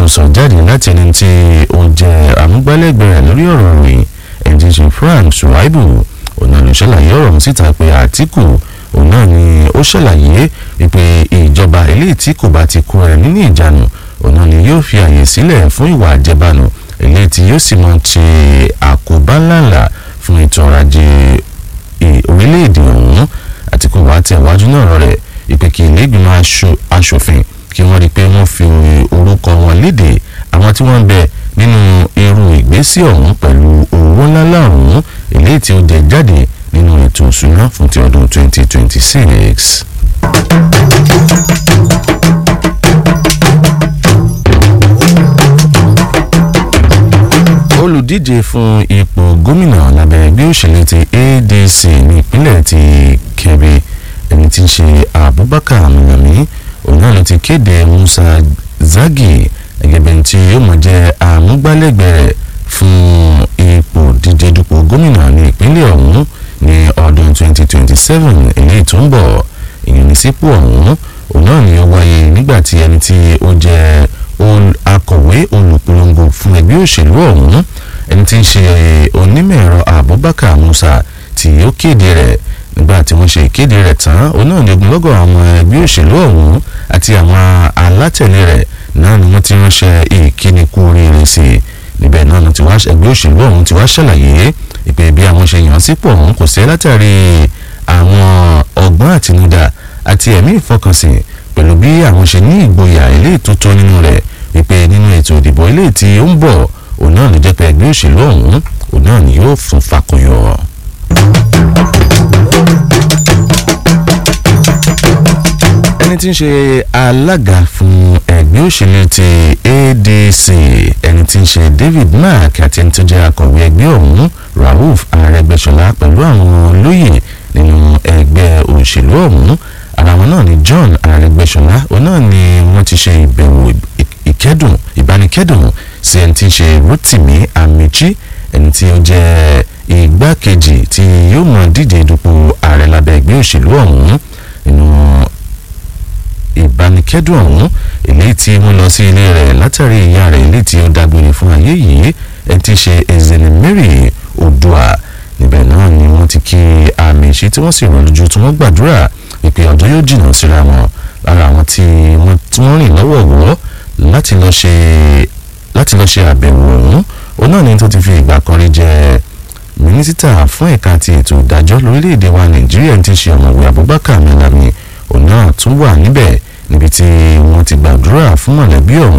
tó sọ jáde láti ẹni tí ó jẹ́ àmúgbálẹ́gbẹ̀ẹ́ rẹ̀ lórí ọ̀rọ̀ ròyìn ẹ̀jẹ̀ ṣe Frank Suwaibu òun náà ló ṣàlàyé ọ̀rọ̀ ọ̀hún síta pé Àtíkù òun náà ni ó ṣàlàyé wípé ìjọba eléyìí tí kò bá ti kó ẹ nínú ìjánu òun náà ni yóò fi àyè sílẹ̀ fún ìwà àjẹbánu eléyìí tí yóò sì máa ṣe àkóbá ńláńlá fún ètò ọrọ̀ ajé orílẹ̀-èdè ọ̀hún Àtíkù wá tẹ̀wájú náà rẹ̀ ìpè kí ilé ìgbìmọ̀ aṣòfin kí wọ́n rí i pé wọ́n fi orúkọ wọn léde àwọn tí wọ́n ń bẹ nínú irú ìgbésí ọ̀hún pẹ̀lú owó ńláńlá ọ̀hún eléyìí tí ó jẹ jáde nínú ètò òṣùná fún ti ọdún 2026. olùdíje fún ipò gómìnà lábẹ́ ẹgbẹ́ òṣèlú ti ADC ní ìpínlẹ̀ ti Kebbi ẹni tí ń ṣe Abubakar Malami òun náà ló ti kéde Musa Zagi gẹ́gẹ́ bí ẹni tí yóò mọ̀ jẹ́ àmúgbálẹ́gbẹ̀ẹ́ rẹ̀ fún ipò díje dupò gómìnà ní ìpínlẹ̀ ọ̀hún ní ọdún 2027 èyí tó ń bọ̀ ìyẹn ní sípò ọ̀hún òun náà ni ó wáyé nígbà tí ẹni tí ó jẹ́ akọ̀wé olùpolongo fún ẹgbẹ́ òṣèlú ọ̀hún ẹni tí ń ṣe onímọ̀ ẹ̀rọ Abubakar Musa tí ó kéde rẹ̀ nígbà tí wọ́n ṣe ìkéde rẹ̀ tán òun náà ní ogunlọ́gọ̀ àwọn ẹgbẹ́ òṣèlú ọ̀hún àti àwọn alátẹ̀lé rẹ̀ náà ni wọ́n ti ránṣẹ́ ìkíni kú oríire sí i níbẹ̀ náà ni ẹgbẹ́ òṣèlú ọ̀hún ti wá ṣàlàyé ìpè bí àwọn ṣe yàn sípò ọ̀hún kò sí látàrí àwọn ọgbọ́n àtinúdá àti ẹ̀mí ìfọkànsìn pẹ̀lú bí àwọn ṣe ní ìgboyà eléyìí tó tó nínú rẹ̀ wípé nínú ètò ìdìbò eléyìí tí ó ń bọ̀ òun náà ló jẹ́ pé ẹgbẹ́ òṣèlú ọ̀hún òun náà ni yóò fún fakọyọ. ẹni tí ń ṣe alága fún ẹgbẹ́ òṣèlú ti ADC ẹni tí ń ṣe David Mark àti ẹni tó jẹ́ akọ̀wé ẹgbẹ́ ọ̀hún Rauf Arẹ́gbẹ́ṣọlá pẹ̀lú àwọn olóyè nínú ẹgbẹ́ òṣèlú ọ̀hún ara wọn náà ni John Arẹ́gbẹ́ṣọlá òun náà ni wọ́n ti ṣe ìbẹ̀wò ìkẹ́dùn ìbánikẹ́dùn sí ẹni tí ń ṣe Rotimi Amichi ẹni tí ó jẹ́ igbákejì tí yóò mọ díje dupò ààrẹ lábẹ́ ẹgbẹ́ òṣèlú ọ̀hún nínú ìbánikẹ́dùn ọ̀hún èyí tí wọ́n lọ sí ilé rẹ̀ látàrí ìyá rẹ̀ èyí tí ó dágbére fún ayé yìí ẹni tí ń ṣe Ezene Mary Odua níbẹ̀ náà ni wọ́n ti kí àmì ìṣe tí wọ́n sì rọ̀ lójú tí wọ́n gbàdúrà ìpè ọjọ́ yóò jìnnà síra wọn lára àwọn tí wọ́n rìn lọ́wọ́wọ́ láti lọ ṣe láti lọ ṣe àbẹ̀wò ọ̀hún òun náà ni tó ti fi ìgbà kan rí jẹ mínísítà fún ẹ̀ka ti ètò ìdájọ́ lórílẹ̀‐èdè wa Nàìjíríà ti ṣe ọ̀mọ̀wé Abubakar Malami òun náà tún wà níbẹ̀ níbi tí wọ́n ti gbàdúrà fún mọ̀lẹ́bí ọ̀hún